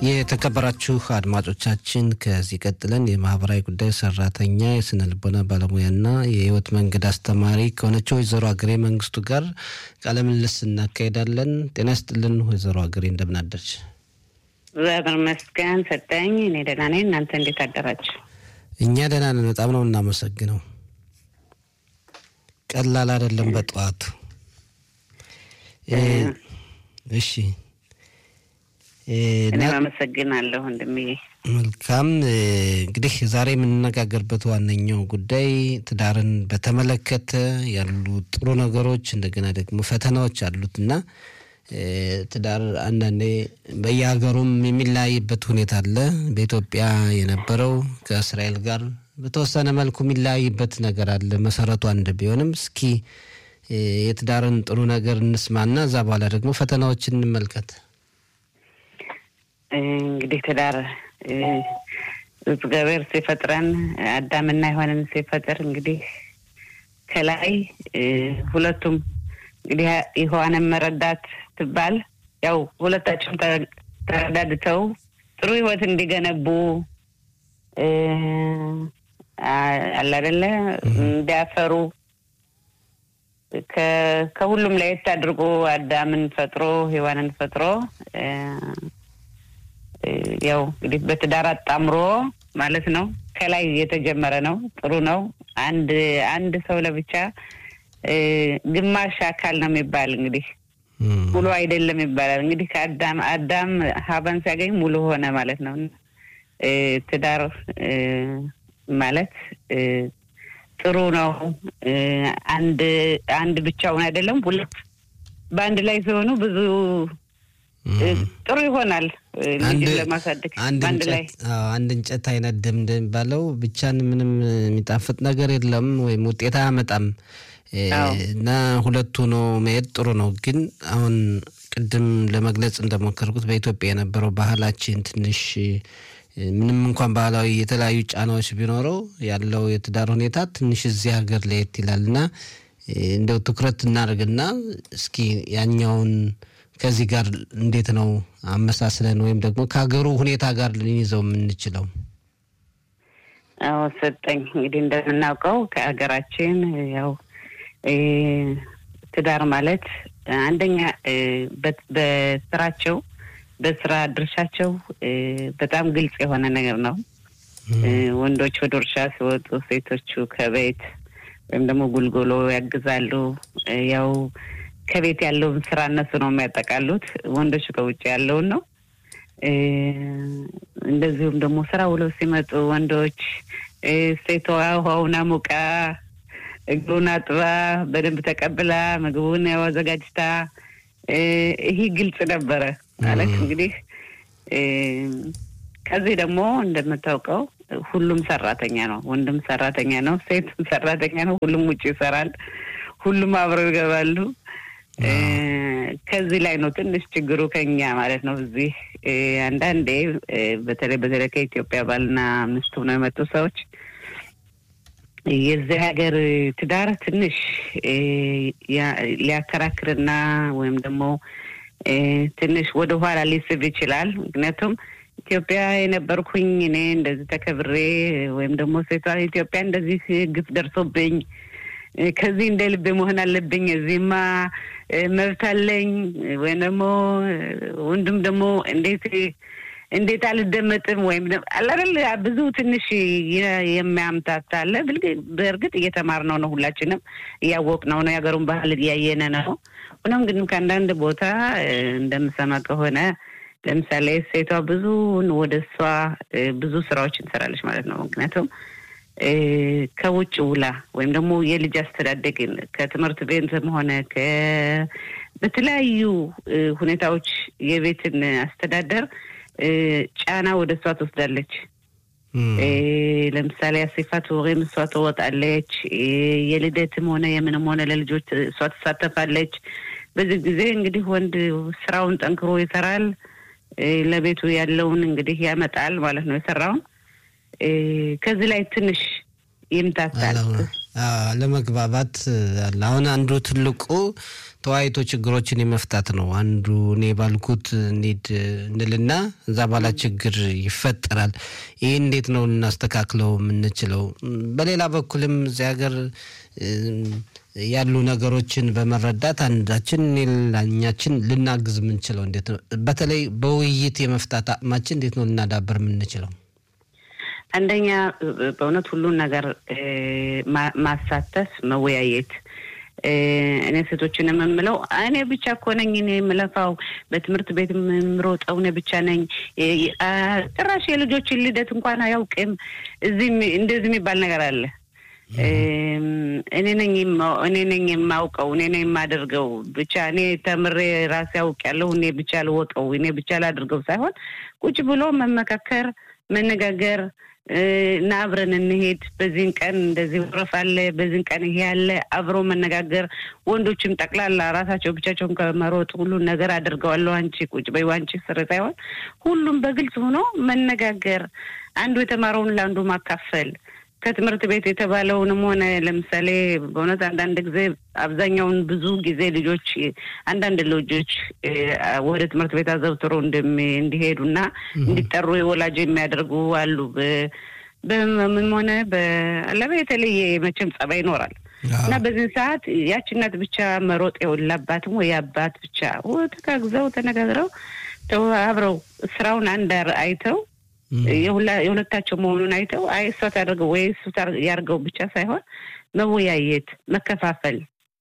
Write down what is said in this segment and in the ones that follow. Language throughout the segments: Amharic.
የተከበራችሁ አድማጮቻችን ከዚህ ቀጥለን የማህበራዊ ጉዳይ ሰራተኛ የስነ ልቦና ባለሙያና የህይወት መንገድ አስተማሪ ከሆነችው ወይዘሮ አገሬ መንግስቱ ጋር ቃለ ምልልስ እናካሄዳለን። ጤና ይስጥልን ወይዘሮ አገሬ እንደምናደርች? እግዚአብሔር ይመስገን ሰጠኝ። እኔ ደህና ነኝ። እናንተ እንዴት አደራችሁ? እኛ ደህና ነን። በጣም ነው እናመሰግነው። ቀላል አይደለም በጠዋቱ። እሺ እኔም አመሰግናለሁ ወንድምዬ። መልካም እንግዲህ ዛሬ የምንነጋገርበት ዋነኛው ጉዳይ ትዳርን በተመለከተ ያሉ ጥሩ ነገሮች እንደገና ደግሞ ፈተናዎች አሉት እና ትዳር አንዳንዴ በየሀገሩም የሚለያይበት ሁኔታ አለ። በኢትዮጵያ የነበረው ከእስራኤል ጋር በተወሰነ መልኩ የሚለያይበት ነገር አለ። መሰረቱ አንድ ቢሆንም እስኪ የትዳርን ጥሩ ነገር እንስማና እዛ በኋላ ደግሞ ፈተናዎችን እንመልከት። እንግዲህ ትዳር እግዚአብሔር ሲፈጥረን አዳምና ሔዋንን ሲፈጥር እንግዲህ ከላይ ሁለቱም እንግዲህ ሔዋንን መረዳት ትባል ያው ሁለታቸውም ተረዳድተው ጥሩ ሕይወት እንዲገነቡ አለ አይደለ እንዲያፈሩ ከሁሉም ለየት አድርጎ አዳምን ፈጥሮ ሔዋንን ፈጥሮ ያው እንግዲህ በትዳር አጣምሮ ማለት ነው። ከላይ የተጀመረ ነው። ጥሩ ነው። አንድ አንድ ሰው ለብቻ ግማሽ አካል ነው የሚባል እንግዲህ ሙሉ አይደለም ይባላል። እንግዲህ ከአዳም አዳም ሀባን ሲያገኝ ሙሉ ሆነ ማለት ነው። ትዳር ማለት ጥሩ ነው። አንድ አንድ ብቻውን አይደለም፣ ሁለት በአንድ ላይ ሲሆኑ ብዙ ጥሩ ይሆናል። ልጅን ለማሳደግ አንድ ላይ አንድ እንጨት አይነድም እንደሚባለው ብቻን ምንም የሚጣፍጥ ነገር የለም ወይም ውጤት አያመጣም እና ሁለቱ ነው መሄድ ጥሩ ነው። ግን አሁን ቅድም ለመግለጽ እንደሞከርኩት በኢትዮጵያ የነበረው ባህላችን ትንሽ ምንም እንኳን ባህላዊ የተለያዩ ጫናዎች ቢኖረው ያለው የትዳር ሁኔታ ትንሽ እዚህ ሀገር ለየት ይላል እና እንደው ትኩረት እናደርግና እስኪ ያኛውን ከዚህ ጋር እንዴት ነው አመሳስለን ወይም ደግሞ ከሀገሩ ሁኔታ ጋር ልንይዘው የምንችለው? አዎ ሰጠኝ። እንግዲህ እንደምናውቀው ከሀገራችን ያው ትዳር ማለት አንደኛ በስራቸው በስራ ድርሻቸው በጣም ግልጽ የሆነ ነገር ነው። ወንዶች ወደ እርሻ ሲወጡ፣ ሴቶቹ ከቤት ወይም ደግሞ ጉልጎሎ ያግዛሉ። ያው ከቤት ያለውን ስራ እነሱ ነው የሚያጠቃሉት። ወንዶች ከውጭ ያለውን ነው። እንደዚሁም ደግሞ ስራ ውለው ሲመጡ ወንዶች ሴቷ ውሃውን አሙቃ እግሩን አጥባ በደንብ ተቀብላ ምግቡን ያው አዘጋጅታ ይህ ግልጽ ነበረ ማለት እንግዲህ ከዚህ ደግሞ እንደምታውቀው ሁሉም ሰራተኛ ነው። ወንድም ሰራተኛ ነው፣ ሴትም ሰራተኛ ነው። ሁሉም ውጭ ይሰራል። ሁሉም አብረው ይገባሉ። ከዚህ ላይ ነው ትንሽ ችግሩ ከኛ ማለት ነው። እዚህ አንዳንዴ በተለይ በተለይ ከኢትዮጵያ ባልና ሚስት ነው የመጡ ሰዎች የዚህ ሀገር ትዳር ትንሽ ሊያከራክርና ወይም ደግሞ ትንሽ ወደ ኋላ ሊስብ ይችላል። ምክንያቱም ኢትዮጵያ የነበርኩኝ እኔ እንደዚህ ተከብሬ ወይም ደግሞ ሴቷ ኢትዮጵያ እንደዚህ ግፍ ደርሶብኝ ከዚህ እንደ ልቤ መሆን አለብኝ፣ እዚህማ መብት አለኝ ወይም ደግሞ ወንድም ደግሞ እንዴት እንዴት አልደመጥም ወይም አላደል ብዙ ትንሽ የሚያምታታ አለ። በእርግጥ እየተማርነው ነው፣ ሁላችንም እያወቅነው ነው፣ የሀገሩን ባህል እያየነ ነው። ሆኖም ግን ከአንዳንድ ቦታ እንደምሰማ ከሆነ ለምሳሌ ሴቷ ብዙን ወደ እሷ ብዙ ስራዎችን ትሰራለች ማለት ነው። ምክንያቱም ከውጭ ውላ ወይም ደግሞ የልጅ አስተዳደግን ከትምህርት ቤትም ሆነ በተለያዩ ሁኔታዎች የቤትን አስተዳደር ጫና ወደ እሷ ትወስዳለች። ለምሳሌ አሴፋት ወሬም እሷ ትወጣለች። የልደትም ሆነ የምንም ሆነ ለልጆች እሷ ትሳተፋለች። በዚህ ጊዜ እንግዲህ ወንድ ስራውን ጠንክሮ ይሰራል። ለቤቱ ያለውን እንግዲህ ያመጣል ማለት ነው የሰራውን። ከዚህ ላይ ትንሽ ይምታታል። ለመግባባት አለ። አሁን አንዱ ትልቁ ተወያይቶ ችግሮችን የመፍታት ነው። አንዱ እኔ ባልኩት እንሂድ እንልና እዛ በኋላ ችግር ይፈጠራል። ይህ እንዴት ነው ልናስተካክለው የምንችለው? በሌላ በኩልም እዚህ ሀገር ያሉ ነገሮችን በመረዳት አንዳችን ሌላኛችን ልናግዝ የምንችለው እንዴት ነው? በተለይ በውይይት የመፍታት አቅማችን እንዴት ነው ልናዳበር የምንችለው? አንደኛ በእውነት ሁሉን ነገር ማሳተፍ፣ መወያየት እኔ ሴቶችን የምምለው እኔ ብቻ እኮ ነኝ እኔ የምለፋው በትምህርት ቤት የምሮጠው እኔ ብቻ ነኝ። ጭራሽ የልጆችን ልደት እንኳን አያውቅም። እዚህ እንደዚህ የሚባል ነገር አለ። እኔ ነኝ እኔ ነኝ የማውቀው እኔ ነኝ የማደርገው ብቻ እኔ ተምሬ ራሴ አውቅ ያለሁ እኔ ብቻ ልወቀው እኔ ብቻ ላድርገው ሳይሆን ቁጭ ብሎ መመካከር፣ መነጋገር እና አብረን እንሄድ። በዚህን ቀን እንደዚህ ወረፍ አለ፣ በዚህን ቀን ይሄ አለ። አብሮ መነጋገር ወንዶችም ጠቅላላ ራሳቸው ብቻቸውን ከመሮጥ ሁሉን ነገር አድርገዋለሁ አንቺ ቁጭ በይ አንቺ ስር ሳይሆን ሁሉም በግልጽ ሆኖ መነጋገር፣ አንዱ የተማረውን ለአንዱ ማካፈል ከትምህርት ቤት የተባለውንም ሆነ ለምሳሌ በእውነት አንዳንድ ጊዜ አብዛኛውን ብዙ ጊዜ ልጆች አንዳንድ ልጆች ወደ ትምህርት ቤት አዘውትሮ እንዲሄዱና እንዲጠሩ የወላጅ የሚያደርጉ አሉ። በህመምም ሆነ በለበ የተለየ መቼም ጸባይ ይኖራል እና በዚህ ሰዓት ያች እናት ብቻ መሮጥ የወላባትም ወይ አባት ብቻ ተጋግዘው ተነጋግረው አብረው ስራውን አንድ አይተው የሁለታቸው መሆኑን አይተው አይ እሷ ታደርገው ወይ እሱ ያርገው ብቻ ሳይሆን መወያየት፣ መከፋፈል፣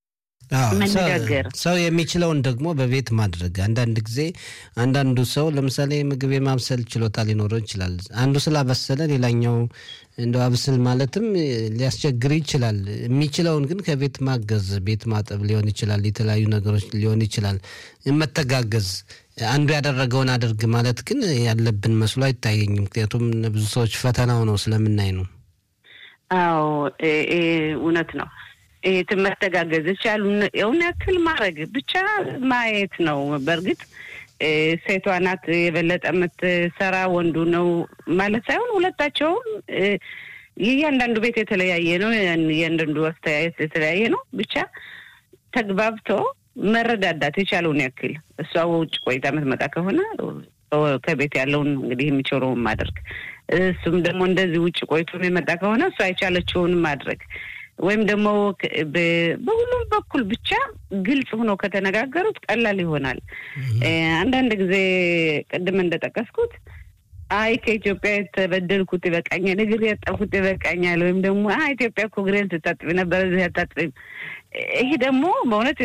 መነጋገር ሰው የሚችለውን ደግሞ በቤት ማድረግ። አንዳንድ ጊዜ አንዳንዱ ሰው ለምሳሌ ምግብ የማብሰል ችሎታ ሊኖረው ይችላል። አንዱ ስላበሰለ ሌላኛው እንደ አብስል ማለትም ሊያስቸግር ይችላል። የሚችለውን ግን ከቤት ማገዝ፣ ቤት ማጠብ ሊሆን ይችላል፣ የተለያዩ ነገሮች ሊሆን ይችላል። መተጋገዝ አንዱ ያደረገውን አድርግ ማለት ግን ያለብን መስሎ አይታየኝም። ምክንያቱም ብዙ ሰዎች ፈተናው ነው ስለምናይ ነው። አዎ እውነት ነው። መተጋገዝ ይቻሉ የውን ያክል ማድረግ ብቻ ማየት ነው። በእርግጥ ሴቷ ናት የበለጠ የምትሰራ ወንዱ ነው ማለት ሳይሆን ሁለታቸውም የእያንዳንዱ ቤት የተለያየ ነው። እያንዳንዱ አስተያየት የተለያየ ነው። ብቻ ተግባብቶ መረዳዳት የቻለውን ያክል እሷ ውጭ ቆይታ የምትመጣ ከሆነ ከቤት ያለውን እንግዲህ የሚችለውን ማድረግ፣ እሱም ደግሞ እንደዚህ ውጭ ቆይቶ የመጣ ከሆነ እሷ የቻለችውን ማድረግ ወይም ደግሞ በሁሉም በኩል ብቻ ግልጽ ሆኖ ከተነጋገሩት ቀላል ይሆናል። አንዳንድ ጊዜ ቅድም እንደጠቀስኩት አይ ከኢትዮጵያ የተበደልኩት ይበቃኛል፣ እግር ያጠብኩት ይበቃኛል፣ ወይም ደግሞ ኢትዮጵያ እኮ እግሬን ስታጥቢ ነበር እዚህ አታጥቢም። ይሄ ደግሞ በእውነት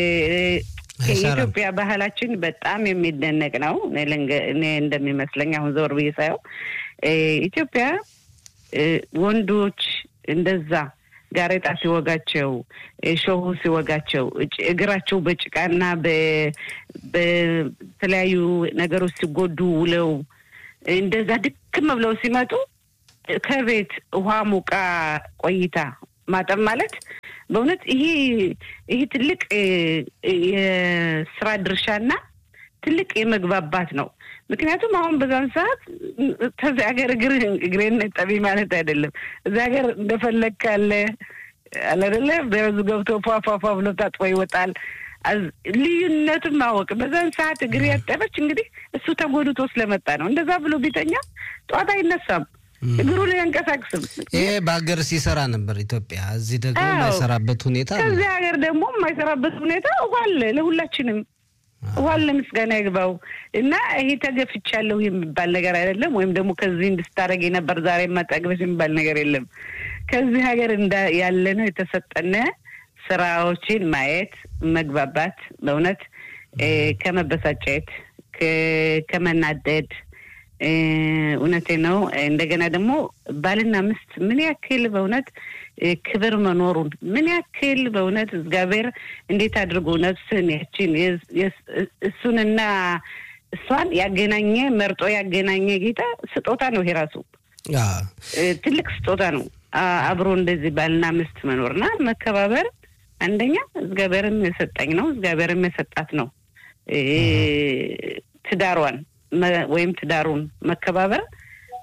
የኢትዮጵያ ባህላችን በጣም የሚደነቅ ነው። እኔ እንደሚመስለኝ አሁን ዘወር ብዬ ሳየው ኢትዮጵያ ወንዶች እንደዛ ጋሬጣ ሲወጋቸው ሾሁ ሲወጋቸው እግራቸው በጭቃና በተለያዩ ነገሮች ሲጎዱ ውለው እንደዛ ድክም ብለው ሲመጡ ከቤት ውሃ ሙቃ ቆይታ ማጠብ ማለት በእውነት ይሄ ይሄ ትልቅ የስራ ድርሻና ትልቅ የመግባባት ነው። ምክንያቱም አሁን በዛን ሰዓት ከዚህ ሀገር እግር እግሬን ጠቢ ማለት አይደለም። እዚህ ሀገር እንደፈለግ ካለ አላደለ በዙ ገብቶ ፏፏፏ ብሎ ታጥቦ ይወጣል። ልዩነቱን ማወቅ በዛን ሰዓት እግር ያጠበች እንግዲህ እሱ ተጎድቶ ስለመጣ ነው። እንደዛ ብሎ ቢተኛ ጠዋት አይነሳም፣ እግሩን አያንቀሳቅስም። ይሄ በሀገር ሲሰራ ነበር ኢትዮጵያ። እዚህ ደግሞ የማይሰራበት ሁኔታ ከዚህ ሀገር ደግሞ የማይሰራበት ሁኔታ ዋለ ለሁላችንም ዋለ ምስጋና ይግባው እና ይሄ ተገፍቻለሁ የሚባል ነገር አይደለም። ወይም ደግሞ ከዚህ እንድስታደረግ ነበር ዛሬ ማጠግበሽ የሚባል ነገር የለም። ከዚህ ሀገር ያለ ነው የተሰጠነ ስራዎችን ማየት፣ መግባባት፣ በእውነት ከመበሳጨት ከመናደድ እውነቴ ነው። እንደገና ደግሞ ባልና ሚስት ምን ያክል በእውነት ክብር መኖሩን ምን ያክል በእውነት እግዚአብሔር እንዴት አድርጎ ነፍስን ያችን እሱንና እሷን ያገናኘ መርጦ ያገናኘ ጌታ ስጦታ ነው። ይሄ ራሱ ትልቅ ስጦታ ነው። አብሮ እንደዚህ ባልና ሚስት መኖርና መከባበር አንደኛ እግዚአብሔርም የሰጠኝ ነው፣ እግዚአብሔርም የሰጣት ነው። ትዳሯን ወይም ትዳሩን መከባበር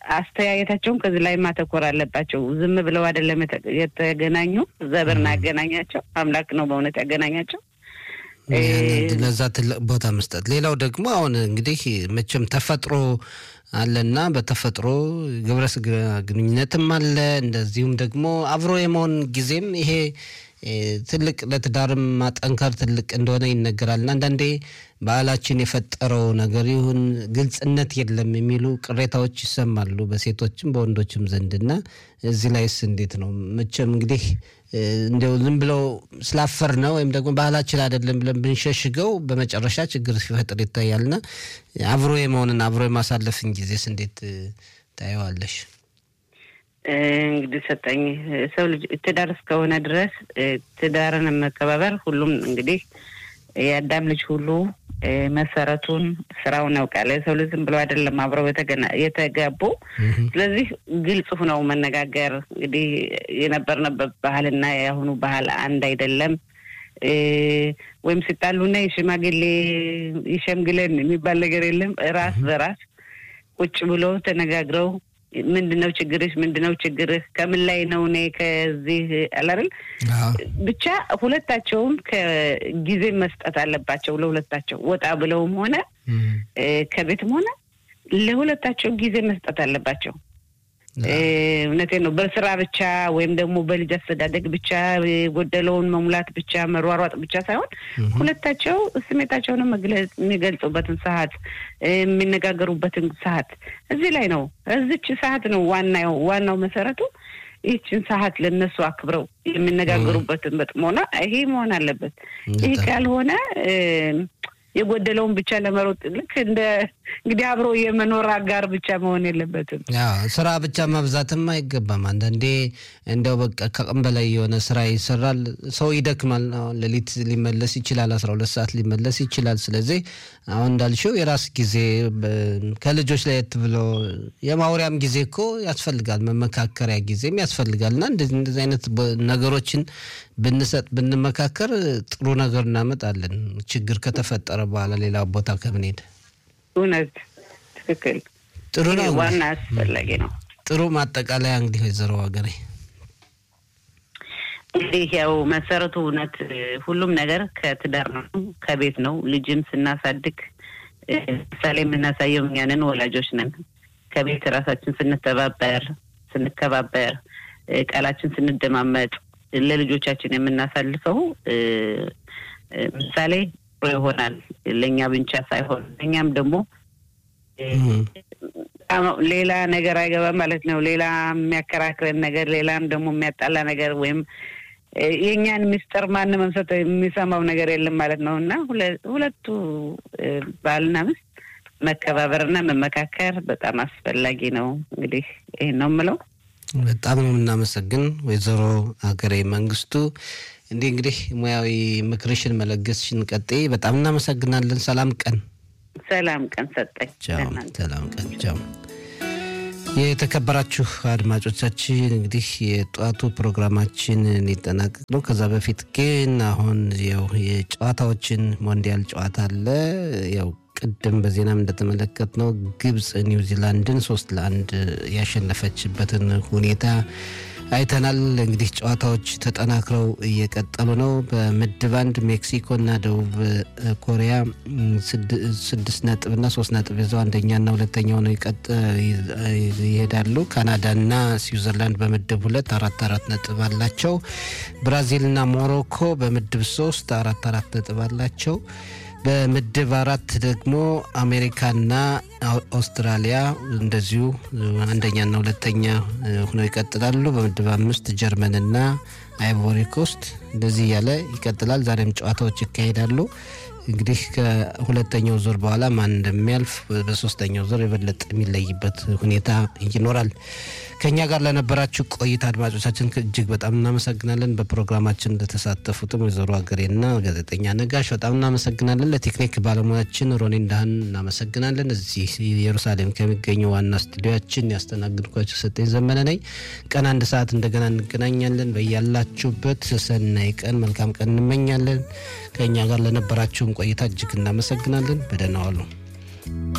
አስተያየታቸውም ከዚህ ላይ ማተኮር አለባቸው። ዝም ብለው አይደለም የተገናኙ፣ ዘብርና ያገናኛቸው አምላክ ነው በእውነት ያገናኛቸው። ለዛ ትልቅ ቦታ መስጠት። ሌላው ደግሞ አሁን እንግዲህ መቼም ተፈጥሮ አለና በተፈጥሮ ግብረ ስጋ ግንኙነትም አለ። እንደዚሁም ደግሞ አብሮ የመሆን ጊዜም ይሄ ትልቅ ለትዳርም ማጠንከር ትልቅ እንደሆነ ይነገራል። እና አንዳንዴ ባህላችን የፈጠረው ነገር ይሁን ግልጽነት የለም የሚሉ ቅሬታዎች ይሰማሉ በሴቶችም በወንዶችም ዘንድ እና እዚህ ላይስ እንዴት ነው? መቼም እንግዲህ እንዲያው ዝም ብለው ስላፈር ነው ወይም ደግሞ ባህላችን አይደለም ብለን ብንሸሽገው በመጨረሻ ችግር ሲፈጥር ይታያልና አብሮ የመሆንን አብሮ የማሳለፍን ጊዜስ እንዴት ታየዋለሽ? እንግዲህ ሰጠኝ ሰው ልጅ ትዳር እስከሆነ ድረስ ትዳርን መከባበር ሁሉም እንግዲህ የአዳም ልጅ ሁሉ መሰረቱን ስራውን ያውቃል። የሰው ልጅ ዝም ብሎ አይደለም አብረው የተጋቡ። ስለዚህ ግልጽ ሁነው መነጋገር እንግዲህ የነበርንበት ባህልና የአሁኑ ባህል አንድ አይደለም። ወይም ሲጣሉና የሽማግሌ ይሸምግለን የሚባል ነገር የለም። ራስ በራስ ቁጭ ብሎ ተነጋግረው ምንድነው ችግርሽ? ምንድነው ችግርህ? ከምን ላይ ነው? እኔ ከዚህ አላርል ብቻ ሁለታቸውም ከጊዜ መስጠት አለባቸው። ለሁለታቸው ወጣ ብለውም ሆነ ከቤትም ሆነ ለሁለታቸው ጊዜ መስጠት አለባቸው። እውነቴን ነው። በስራ ብቻ ወይም ደግሞ በልጅ አስተዳደግ ብቻ የጎደለውን መሙላት ብቻ መሯሯጥ ብቻ ሳይሆን ሁለታቸው ስሜታቸውን የሚገልጹበትን ሰዓት የሚነጋገሩበትን ሰዓት እዚህ ላይ ነው። እዚች ሰዓት ነው ዋናው ዋናው መሰረቱ። ይህችን ሰዓት ለእነሱ አክብረው የሚነጋገሩበትን በጥሞና ይሄ መሆን አለበት። ይህ ካልሆነ የጎደለውን ብቻ ለመሮጥ ልክ እንደ እንግዲህ አብሮ የመኖር አጋር ብቻ መሆን የለበትም። ስራ ብቻ ማብዛትም አይገባም። አንዳንዴ እንደው በቃ ከቀን በላይ የሆነ ስራ ይሰራል፣ ሰው ይደክማል። አሁን ሌሊት ሊመለስ ይችላል፣ አስራ ሁለት ሰዓት ሊመለስ ይችላል። ስለዚህ አሁን እንዳልሽው የራስ ጊዜ ከልጆች ለየት ብሎ የማውሪያም ጊዜ እኮ ያስፈልጋል፣ መመካከሪያ ጊዜም ያስፈልጋል እና እንደዚህ እንደዚህ አይነት ነገሮችን ብንሰጥ ብንመካከር ጥሩ ነገር እናመጣለን። ችግር ከተፈጠረ በኋላ ሌላ ቦታ ከምንሄድ እውነት ትክክል ጥሩ ነው። ዋና አስፈላጊ ነው። ጥሩ ማጠቃለያ እንግዲህ ወይዘሮ ሀገሬ እንግዲህ ያው መሰረቱ እውነት ሁሉም ነገር ከትዳር ነው፣ ከቤት ነው። ልጅም ስናሳድግ ምሳሌ የምናሳየው እኛንን ወላጆች ነን። ከቤት ራሳችን ስንተባበር፣ ስንከባበር፣ ቃላችን ስንደማመጥ ለልጆቻችን የምናሳልፈው ምሳሌ ጥሩ ይሆናል። ለእኛ ብቻ ሳይሆን እኛም ደግሞ ሌላ ነገር አይገባም ማለት ነው። ሌላ የሚያከራክረን ነገር፣ ሌላም ደግሞ የሚያጣላ ነገር ወይም የእኛን ምስጢር ማንም ሰው የሚሰማው ነገር የለም ማለት ነው እና ሁለቱ ባልና ሚስት መከባበርና መመካከር በጣም አስፈላጊ ነው። እንግዲህ ይህን ነው የምለው። በጣም ነው የምናመሰግን ወይዘሮ ሀገሬ መንግስቱ። እንዲህ እንግዲህ ሙያዊ ምክርሽን መለገስሽን ቀጥይ። በጣም እናመሰግናለን። ሰላም ቀን። ሰላም ቀን ሰጠኝ። ሰላም ቀን። ቻው። የተከበራችሁ አድማጮቻችን እንግዲህ የጠዋቱ ፕሮግራማችን ሊጠናቀቅ ነው። ከዛ በፊት ግን አሁን ያው የጨዋታዎችን ሞንዲያል ጨዋታ አለ ያው ቅድም በዜናም እንደተመለከት ነው ግብፅ ኒውዚላንድን ሶስት ለአንድ ያሸነፈችበትን ሁኔታ አይተናል። እንግዲህ ጨዋታዎች ተጠናክረው እየቀጠሉ ነው። በምድብ አንድ ሜክሲኮና ደቡብ ኮሪያ ስድስት ነጥብና ሶስት ነጥብ ይዘው አንደኛና ሁለተኛው ነው ይሄዳሉ። ካናዳና ስዊዘርላንድ በምድብ ሁለት አራት አራት ነጥብ አላቸው። ብራዚልና ሞሮኮ በምድብ ሶስት አራት አራት ነጥብ አላቸው። በምድብ አራት ደግሞ አሜሪካና አውስትራሊያ እንደዚሁ አንደኛና ሁለተኛ ሆነው ይቀጥላሉ። በምድብ አምስት ጀርመንና አይቮሪ ኮስት እንደዚህ እያለ ይቀጥላል። ዛሬም ጨዋታዎች ይካሄዳሉ። እንግዲህ ከሁለተኛው ዙር በኋላ ማን እንደሚያልፍ በሶስተኛው ዙር የበለጠ የሚለይበት ሁኔታ ይኖራል። ከእኛ ጋር ለነበራችሁ ቆይታ አድማጮቻችን እጅግ በጣም እናመሰግናለን። በፕሮግራማችን እንደተሳተፉትም ወይዘሮ ሀገሬና ጋዜጠኛ ነጋሽ በጣም እናመሰግናለን። ለቴክኒክ ባለሙያችን ሮኔ እንዳህን እናመሰግናለን። እዚህ ኢየሩሳሌም ከሚገኘው ዋና ስቱዲዮችን ያስተናግድኳቸው ሰጠኝ ዘመነ ነኝ። ቀን አንድ ሰዓት እንደገና እንገናኛለን። በያላችሁበት ሰናይ ቀን፣ መልካም ቀን እንመኛለን። ከእኛ ጋር ለነበራችሁም ቆይታ እጅግ እናመሰግናለን። በደህና ዋሉ።